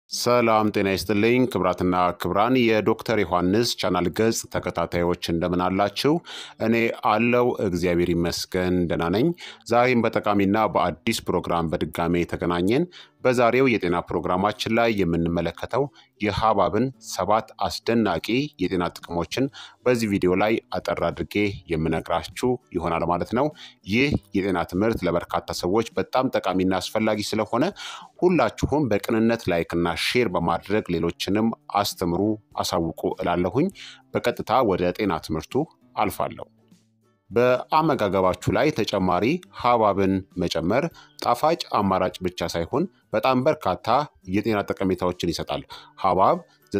ሰላም ጤና ይስጥልኝ ክብራትና ክብራን የዶክተር ዮሐንስ ቻናል ገጽ ተከታታዮች እንደምን አላችሁ? እኔ አለው እግዚአብሔር ይመስገን ደህና ነኝ። ዛሬም በጠቃሚና በአዲስ ፕሮግራም በድጋሜ ተገናኘን። በዛሬው የጤና ፕሮግራማችን ላይ የምንመለከተው የሐብሐብን ሰባት አስደናቂ የጤና ጥቅሞችን በዚህ ቪዲዮ ላይ አጠር አድርጌ የምነግራችሁ ይሆናል ማለት ነው። ይህ የጤና ትምህርት ለበርካታ ሰዎች በጣም ጠቃሚና አስፈላጊ ስለሆነ ሁላችሁም በቅንነት ላይክና ሼር በማድረግ ሌሎችንም አስተምሩ፣ አሳውቁ እላለሁኝ። በቀጥታ ወደ ጤና ትምህርቱ አልፋለሁ። በአመጋገባችሁ ላይ ተጨማሪ ሐብሐብን መጨመር ጣፋጭ አማራጭ ብቻ ሳይሆን በጣም በርካታ የጤና ጠቀሜታዎችን ይሰጣል። ሐብሐብ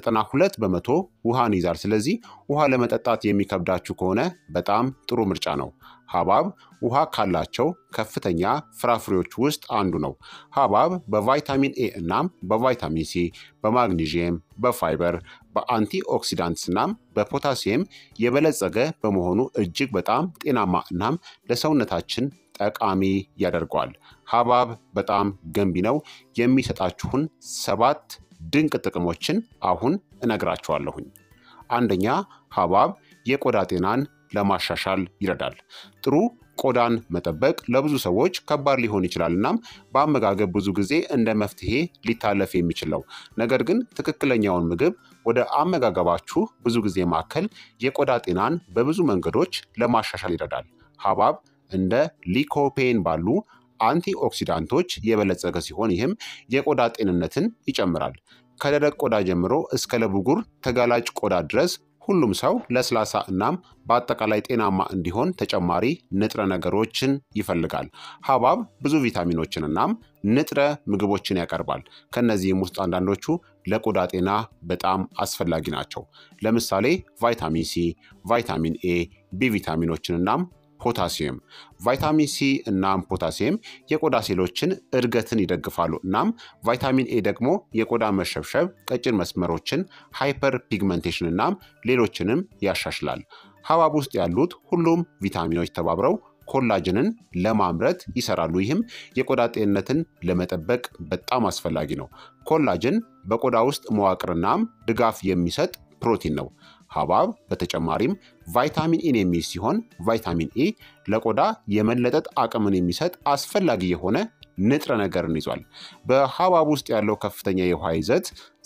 92 በመቶ ውሃን ይዛል። ስለዚህ ውሃ ለመጠጣት የሚከብዳችሁ ከሆነ በጣም ጥሩ ምርጫ ነው። ሐብሐብ ውሃ ካላቸው ከፍተኛ ፍራፍሬዎች ውስጥ አንዱ ነው። ሐብሐብ በቫይታሚን ኤ እናም በቫይታሚን ሲ፣ በማግኒዥየም፣ በፋይበር፣ በአንቲ ኦክሲዳንትስ እናም በፖታሲየም የበለጸገ በመሆኑ እጅግ በጣም ጤናማ እናም ለሰውነታችን ጠቃሚ ያደርገዋል። ሐብሐብ በጣም ገንቢ ነው። የሚሰጣችሁን ሰባት ድንቅ ጥቅሞችን አሁን እነግራችኋለሁኝ። አንደኛ ሐብሐብ የቆዳ ጤናን ለማሻሻል ይረዳል። ጥሩ ቆዳን መጠበቅ ለብዙ ሰዎች ከባድ ሊሆን ይችላል። እናም በአመጋገብ ብዙ ጊዜ እንደ መፍትሄ ሊታለፍ የሚችል ነው። ነገር ግን ትክክለኛውን ምግብ ወደ አመጋገባችሁ ብዙ ጊዜ ማከል የቆዳ ጤናን በብዙ መንገዶች ለማሻሻል ይረዳል። ሐብሐብ እንደ ሊኮፔን ባሉ አንቲ ኦክሲዳንቶች የበለጸገ ሲሆን ይህም የቆዳ ጤንነትን ይጨምራል። ከደረቅ ቆዳ ጀምሮ እስከ ለብጉር ተጋላጭ ቆዳ ድረስ ሁሉም ሰው ለስላሳ እናም በአጠቃላይ ጤናማ እንዲሆን ተጨማሪ ንጥረ ነገሮችን ይፈልጋል። ሐብሐብ ብዙ ቪታሚኖችን እናም ንጥረ ምግቦችን ያቀርባል። ከእነዚህም ውስጥ አንዳንዶቹ ለቆዳ ጤና በጣም አስፈላጊ ናቸው። ለምሳሌ ቫይታሚን ሲ፣ ቫይታሚን ኤ፣ ቢ ቪታሚኖችን እናም ፖታሲየም። ቫይታሚን ሲ እናም ፖታሲየም የቆዳ ሴሎችን እድገትን ይደግፋሉ። እናም ቫይታሚን ኤ ደግሞ የቆዳ መሸብሸብ፣ ቀጭን መስመሮችን፣ ሃይፐር ፒግመንቴሽን እናም ሌሎችንም ያሻሽላል። ሐብሐብ ውስጥ ያሉት ሁሉም ቪታሚኖች ተባብረው ኮላጅንን ለማምረት ይሰራሉ። ይህም የቆዳ ጤንነትን ለመጠበቅ በጣም አስፈላጊ ነው። ኮላጅን በቆዳ ውስጥ መዋቅርናም ድጋፍ የሚሰጥ ፕሮቲን ነው። ሐብሐብ በተጨማሪም ቫይታሚን ኢን የሚይዝ ሲሆን ቫይታሚን ኢ ለቆዳ የመለጠጥ አቅምን የሚሰጥ አስፈላጊ የሆነ ንጥረ ነገርን ይዟል። በሐብሐብ ውስጥ ያለው ከፍተኛ የውሃ ይዘት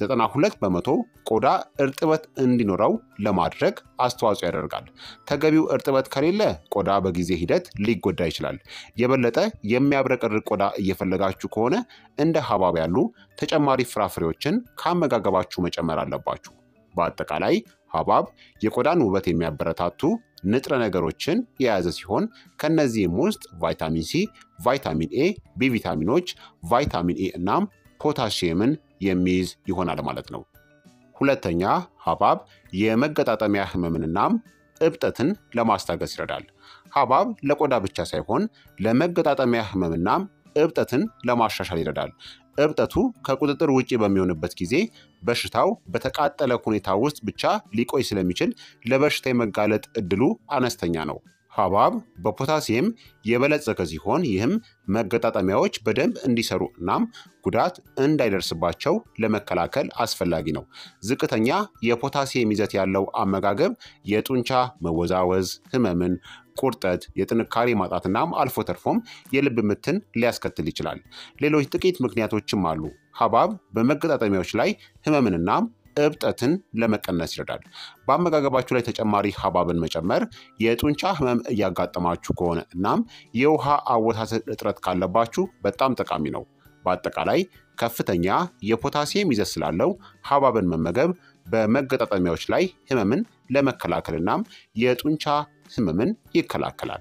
92 በመቶ ቆዳ እርጥበት እንዲኖረው ለማድረግ አስተዋጽኦ ያደርጋል። ተገቢው እርጥበት ከሌለ ቆዳ በጊዜ ሂደት ሊጎዳ ይችላል። የበለጠ የሚያብረቀርቅ ቆዳ እየፈለጋችሁ ከሆነ እንደ ሐብሐብ ያሉ ተጨማሪ ፍራፍሬዎችን ከአመጋገባችሁ መጨመር አለባችሁ። በአጠቃላይ ሐብሐብ የቆዳን ውበት የሚያበረታቱ ንጥረ ነገሮችን የያዘ ሲሆን ከነዚህም ውስጥ ቫይታሚን ሲ፣ ቫይታሚን ኤ፣ ቢ ቪታሚኖች፣ ቫይታሚን ኤ እናም ፖታሲየምን የሚይዝ ይሆናል ማለት ነው። ሁለተኛ ሐብሐብ የመገጣጠሚያ ህመምን እናም እብጠትን ለማስታገስ ይረዳል። ሐብሐብ ለቆዳ ብቻ ሳይሆን ለመገጣጠሚያ ህመምናም እብጠትን ለማሻሻል ይረዳል። እብጠቱ ከቁጥጥር ውጭ በሚሆንበት ጊዜ በሽታው በተቃጠለ ሁኔታ ውስጥ ብቻ ሊቆይ ስለሚችል ለበሽታ የመጋለጥ እድሉ አነስተኛ ነው። ሐብሐብ በፖታሲየም የበለጸገ ሲሆን ይህም መገጣጠሚያዎች በደንብ እንዲሰሩ እናም ጉዳት እንዳይደርስባቸው ለመከላከል አስፈላጊ ነው። ዝቅተኛ የፖታሲየም ይዘት ያለው አመጋገብ የጡንቻ መወዛወዝ፣ ህመምን ቁርጠት፣ የጥንካሬ ማጣትናም አልፎ ተርፎም የልብ ምትን ሊያስከትል ይችላል። ሌሎች ጥቂት ምክንያቶችም አሉ። ሐብሐብ በመገጣጠሚያዎች ላይ ህመምንናም እብጠትን ለመቀነስ ይረዳል። በአመጋገባችሁ ላይ ተጨማሪ ሐብሐብን መጨመር የጡንቻ ህመም እያጋጠማችሁ ከሆነ እናም የውሃ አወሳሰድ እጥረት ካለባችሁ በጣም ጠቃሚ ነው። በአጠቃላይ ከፍተኛ የፖታሲየም ይዘት ስላለው ሐብሐብን መመገብ በመገጣጠሚያዎች ላይ ህመምን ለመከላከል እናም የጡንቻ ህመምን ይከላከላል።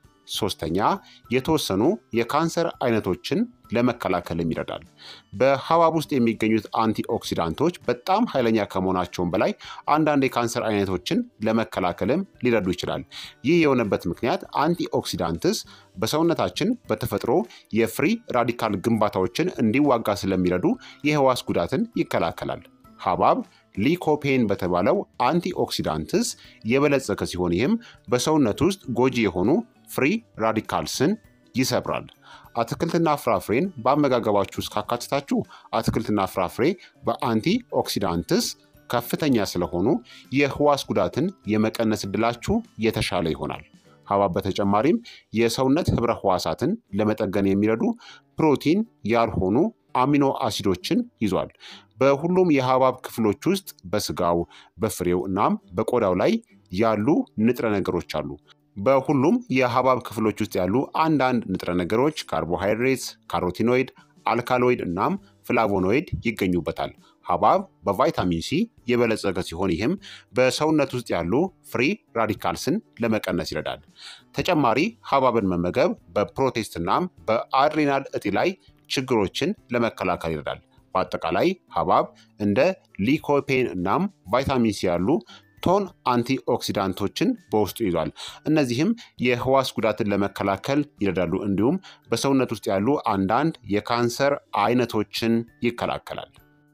ሶስተኛ የተወሰኑ የካንሰር አይነቶችን ለመከላከልም ይረዳል። በሐብሐብ ውስጥ የሚገኙት አንቲኦክሲዳንቶች በጣም ኃይለኛ ከመሆናቸውም በላይ አንዳንድ የካንሰር አይነቶችን ለመከላከልም ሊረዱ ይችላል። ይህ የሆነበት ምክንያት አንቲኦክሲዳንትስ በሰውነታችን በተፈጥሮ የፍሪ ራዲካል ግንባታዎችን እንዲዋጋ ስለሚረዱ የህዋስ ጉዳትን ይከላከላል። ሐብሐብ ሊኮፔን በተባለው አንቲኦክሲዳንትስ የበለጸገ ሲሆን ይህም በሰውነት ውስጥ ጎጂ የሆኑ ፍሪ ራዲካልስን ይሰብራል። አትክልትና ፍራፍሬን በአመጋገባችሁ ውስጥ ካካትታችሁ አትክልትና ፍራፍሬ በአንቲ ኦክሲዳንትስ ከፍተኛ ስለሆኑ የህዋስ ጉዳትን የመቀነስ እድላችሁ የተሻለ ይሆናል። ሐብሐብ በተጨማሪም የሰውነት ህብረ ህዋሳትን ለመጠገን የሚረዱ ፕሮቲን ያልሆኑ አሚኖ አሲዶችን ይዟል። በሁሉም የሐብሐብ ክፍሎች ውስጥ በስጋው፣ በፍሬው እናም በቆዳው ላይ ያሉ ንጥረ ነገሮች አሉ። በሁሉም የሐብሐብ ክፍሎች ውስጥ ያሉ አንዳንድ ንጥረ ነገሮች ካርቦሃይድሬትስ፣ ካሮቲኖይድ፣ አልካሎይድ እናም ፍላቮኖይድ ይገኙበታል። ሐብሐብ በቫይታሚን ሲ የበለጸገ ሲሆን ይህም በሰውነት ውስጥ ያሉ ፍሪ ራዲካልስን ለመቀነስ ይረዳል። ተጨማሪ ሐብሐብን መመገብ በፕሮቴስት እናም በአድሬናል እጢ ላይ ችግሮችን ለመከላከል ይረዳል። በአጠቃላይ ሐብሐብ እንደ ሊኮፔን እናም ቫይታሚን ሲ ያሉ ቶን አንቲኦክሲዳንቶችን በውስጡ ይዟል። እነዚህም የህዋስ ጉዳትን ለመከላከል ይረዳሉ፣ እንዲሁም በሰውነት ውስጥ ያሉ አንዳንድ የካንሰር አይነቶችን ይከላከላል።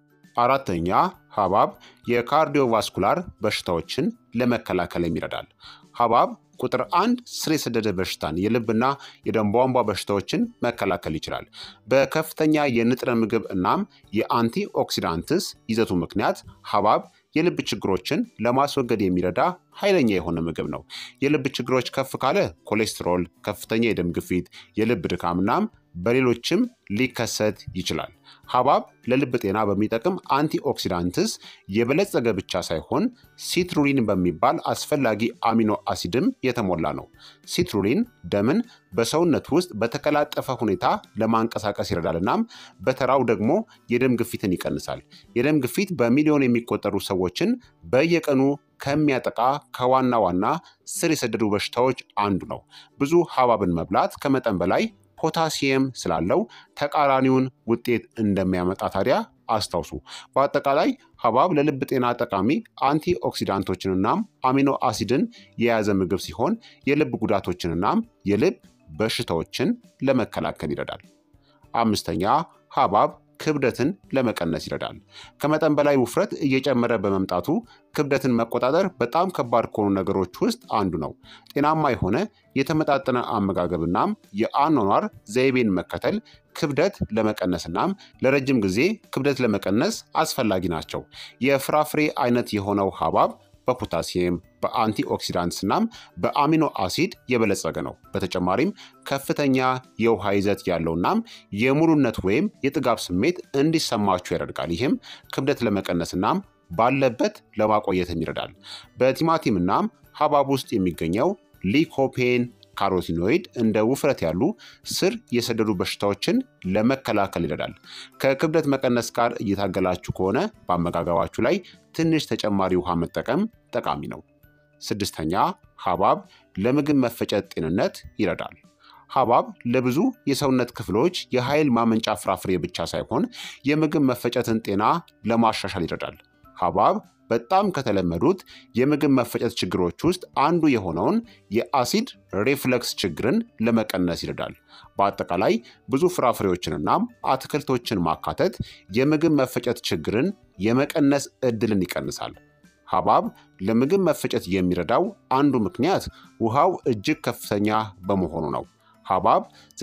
አራተኛ ሐብሐብ የካርዲዮቫስኩላር በሽታዎችን ለመከላከልም ይረዳል። ሐብሐብ ቁጥር አንድ ስር የሰደደ በሽታን የልብና የደም ቧንቧ በሽታዎችን መከላከል ይችላል። በከፍተኛ የንጥረ ምግብ እናም የአንቲ ኦክሲዳንትስ ይዘቱ ምክንያት ሐብሐብ የልብ ችግሮችን ለማስወገድ የሚረዳ ኃይለኛ የሆነ ምግብ ነው። የልብ ችግሮች ከፍ ካለ ኮሌስትሮል፣ ከፍተኛ የደም ግፊት፣ የልብ ድካም እናም በሌሎችም ሊከሰት ይችላል። ሐብሐብ ለልብ ጤና በሚጠቅም አንቲኦክሲዳንትስ የበለጸገ ብቻ ሳይሆን ሲትሩሊን በሚባል አስፈላጊ አሚኖ አሲድም የተሞላ ነው። ሲትሩሊን ደምን በሰውነት ውስጥ በተቀላጠፈ ሁኔታ ለማንቀሳቀስ ይረዳል እናም በተራው ደግሞ የደም ግፊትን ይቀንሳል። የደም ግፊት በሚሊዮን የሚቆጠሩ ሰዎችን በየቀኑ ከሚያጠቃ ከዋና ዋና ስር የሰደዱ በሽታዎች አንዱ ነው። ብዙ ሐብሐብን መብላት ከመጠን በላይ ፖታሲየም ስላለው ተቃራኒውን ውጤት እንደሚያመጣ ታዲያ አስታውሱ። በአጠቃላይ ሐብሐብ ለልብ ጤና ጠቃሚ አንቲ ኦክሲዳንቶችንናም አሚኖ አሲድን የያዘ ምግብ ሲሆን የልብ ጉዳቶችንናም የልብ በሽታዎችን ለመከላከል ይረዳል። አምስተኛ ሐብሐብ ክብደትን ለመቀነስ ይረዳል። ከመጠን በላይ ውፍረት እየጨመረ በመምጣቱ ክብደትን መቆጣጠር በጣም ከባድ ከሆኑ ነገሮች ውስጥ አንዱ ነው። ጤናማ የሆነ የተመጣጠነ አመጋገብናም የአኗኗር ዘይቤን መከተል ክብደት ለመቀነስናም ለረጅም ጊዜ ክብደት ለመቀነስ አስፈላጊ ናቸው። የፍራፍሬ አይነት የሆነው ሐብሐብ በፖታሲየም በአንቲኦክሲዳንትስ እናም በአሚኖ አሲድ የበለጸገ ነው። በተጨማሪም ከፍተኛ የውሃ ይዘት ያለው እናም የሙሉነት ወይም የጥጋብ ስሜት እንዲሰማችሁ ያደርጋል። ይህም ክብደት ለመቀነስ እናም ባለበት ለማቆየትም ይረዳል። በቲማቲም እናም ሐብሐብ ውስጥ የሚገኘው ሊኮፔን ካሮቲኖይድ እንደ ውፍረት ያሉ ስር የሰደዱ በሽታዎችን ለመከላከል ይረዳል። ከክብደት መቀነስ ጋር እየታገላችሁ ከሆነ በአመጋገባችሁ ላይ ትንሽ ተጨማሪ ውሃ መጠቀም ጠቃሚ ነው። ስድስተኛ ሐብሐብ ለምግብ መፈጨት ጤንነት ይረዳል። ሐብሐብ ለብዙ የሰውነት ክፍሎች የኃይል ማመንጫ ፍራፍሬ ብቻ ሳይሆን የምግብ መፈጨትን ጤና ለማሻሻል ይረዳል። ሐብሐብ በጣም ከተለመዱት የምግብ መፈጨት ችግሮች ውስጥ አንዱ የሆነውን የአሲድ ሬፍለክስ ችግርን ለመቀነስ ይረዳል። በአጠቃላይ ብዙ ፍራፍሬዎችንናም አትክልቶችን ማካተት የምግብ መፈጨት ችግርን የመቀነስ እድልን ይቀንሳል። ሐብሐብ ለምግብ መፈጨት የሚረዳው አንዱ ምክንያት ውሃው እጅግ ከፍተኛ በመሆኑ ነው። ሐብሐብ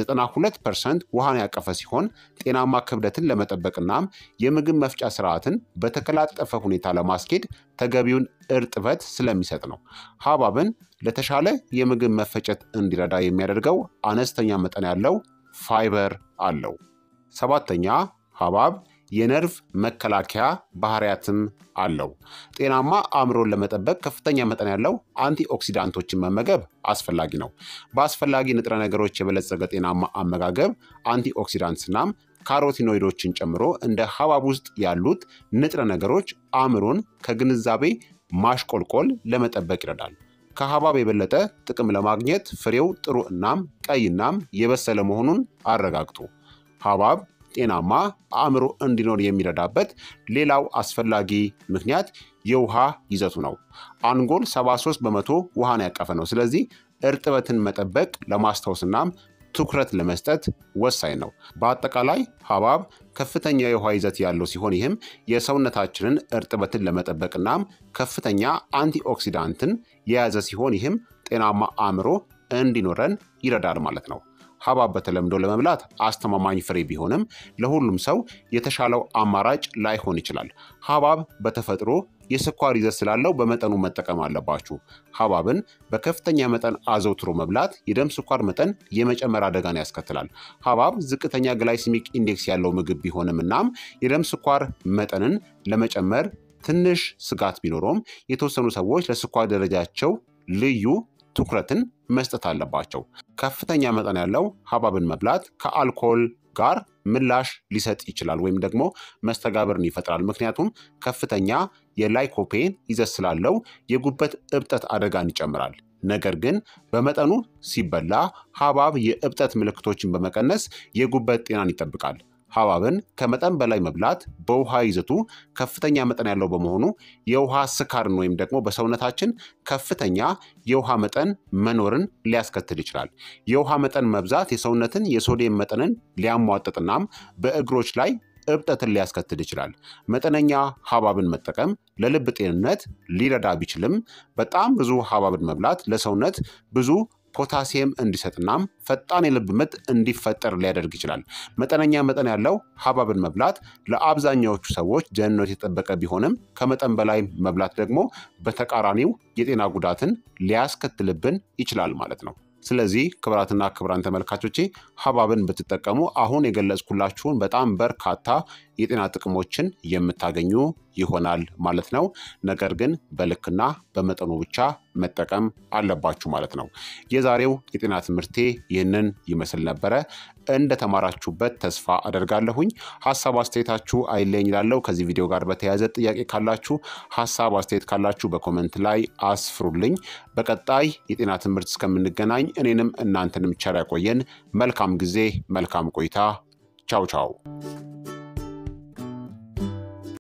92 ፐርሰንት ውሃን ያቀፈ ሲሆን ጤናማ ክብደትን ለመጠበቅናም የምግብ መፍጫ ስርዓትን በተቀላጠፈ ሁኔታ ለማስኬድ ተገቢውን እርጥበት ስለሚሰጥ ነው። ሐብሐብን ለተሻለ የምግብ መፈጨት እንዲረዳ የሚያደርገው አነስተኛ መጠን ያለው ፋይበር አለው። ሰባተኛ ሐብሐብ የነርቭ መከላከያ ባህሪያትም አለው። ጤናማ አእምሮን ለመጠበቅ ከፍተኛ መጠን ያለው አንቲኦክሲዳንቶችን መመገብ አስፈላጊ ነው። በአስፈላጊ ንጥረ ነገሮች የበለጸገ ጤናማ አመጋገብ አንቲኦክሲዳንትስናም ካሮቲኖይዶችን ጨምሮ እንደ ሐብሐብ ውስጥ ያሉት ንጥረ ነገሮች አእምሮን ከግንዛቤ ማሽቆልቆል ለመጠበቅ ይረዳል። ከሐብሐብ የበለጠ ጥቅም ለማግኘት ፍሬው ጥሩ እናም ቀይ እናም የበሰለ መሆኑን አረጋግጡ። ሐብሐብ ጤናማ አእምሮ እንዲኖር የሚረዳበት ሌላው አስፈላጊ ምክንያት የውሃ ይዘቱ ነው። አንጎል 73 በመቶ ውሃን ያቀፈ ነው። ስለዚህ እርጥበትን መጠበቅ ለማስታወስናም ትኩረት ለመስጠት ወሳኝ ነው። በአጠቃላይ ሐብሐብ ከፍተኛ የውሃ ይዘት ያለው ሲሆን ይህም የሰውነታችንን እርጥበትን ለመጠበቅናም ከፍተኛ አንቲኦክሲዳንትን የያዘ ሲሆን ይህም ጤናማ አእምሮ እንዲኖረን ይረዳል ማለት ነው። ሐብሐብ በተለምዶ ለመብላት አስተማማኝ ፍሬ ቢሆንም ለሁሉም ሰው የተሻለው አማራጭ ላይሆን ይችላል። ሐብሐብ በተፈጥሮ የስኳር ይዘት ስላለው በመጠኑ መጠቀም አለባችሁ። ሐብሐብን በከፍተኛ መጠን አዘውትሮ መብላት የደም ስኳር መጠን የመጨመር አደጋን ያስከትላል። ሐብሐብ ዝቅተኛ ግላይሲሚክ ኢንዴክስ ያለው ምግብ ቢሆንም እናም የደም ስኳር መጠንን ለመጨመር ትንሽ ስጋት ቢኖረውም የተወሰኑ ሰዎች ለስኳር ደረጃቸው ልዩ ትኩረትን መስጠት አለባቸው። ከፍተኛ መጠን ያለው ሐብሐብን መብላት ከአልኮል ጋር ምላሽ ሊሰጥ ይችላል ወይም ደግሞ መስተጋብርን ይፈጥራል። ምክንያቱም ከፍተኛ የላይኮፔን ይዘት ስላለው የጉበት እብጠት አደጋን ይጨምራል። ነገር ግን በመጠኑ ሲበላ ሐብሐብ የእብጠት ምልክቶችን በመቀነስ የጉበት ጤናን ይጠብቃል። ሐብሐብን ከመጠን በላይ መብላት በውሃ ይዘቱ ከፍተኛ መጠን ያለው በመሆኑ የውሃ ስካርን ወይም ደግሞ በሰውነታችን ከፍተኛ የውሃ መጠን መኖርን ሊያስከትል ይችላል። የውሃ መጠን መብዛት የሰውነትን የሶዲየም መጠንን ሊያሟጥጥናም በእግሮች ላይ እብጠትን ሊያስከትል ይችላል። መጠነኛ ሐብሐብን መጠቀም ለልብ ጤንነት ሊረዳ ቢችልም በጣም ብዙ ሐብሐብን መብላት ለሰውነት ብዙ ፖታሲየም እንዲሰጥናም ፈጣን የልብ ምት እንዲፈጠር ሊያደርግ ይችላል። መጠነኛ መጠን ያለው ሐብሐብን መብላት ለአብዛኛዎቹ ሰዎች ደህንነት የተጠበቀ ቢሆንም ከመጠን በላይ መብላት ደግሞ በተቃራኒው የጤና ጉዳትን ሊያስከትልብን ይችላል ማለት ነው። ስለዚህ ክቡራትና ክቡራን ተመልካቾቼ ሐብሐብን ብትጠቀሙ አሁን የገለጽኩላችሁን በጣም በርካታ የጤና ጥቅሞችን የምታገኙ ይሆናል ማለት ነው። ነገር ግን በልክና በመጠኑ ብቻ መጠቀም አለባችሁ ማለት ነው። የዛሬው የጤና ትምህርቴ ይህንን ይመስል ነበረ። እንደተማራችሁበት ተስፋ አደርጋለሁኝ። ሀሳብ አስተያየታችሁ አይለኝ ይላለው። ከዚህ ቪዲዮ ጋር በተያያዘ ጥያቄ ካላችሁ፣ ሀሳብ አስተያየት ካላችሁ በኮመንት ላይ አስፍሩልኝ። በቀጣይ የጤና ትምህርት እስከምንገናኝ እኔንም እናንተንም ቸር ያቆየን። መልካም ጊዜ፣ መልካም ቆይታ። ቻው ቻው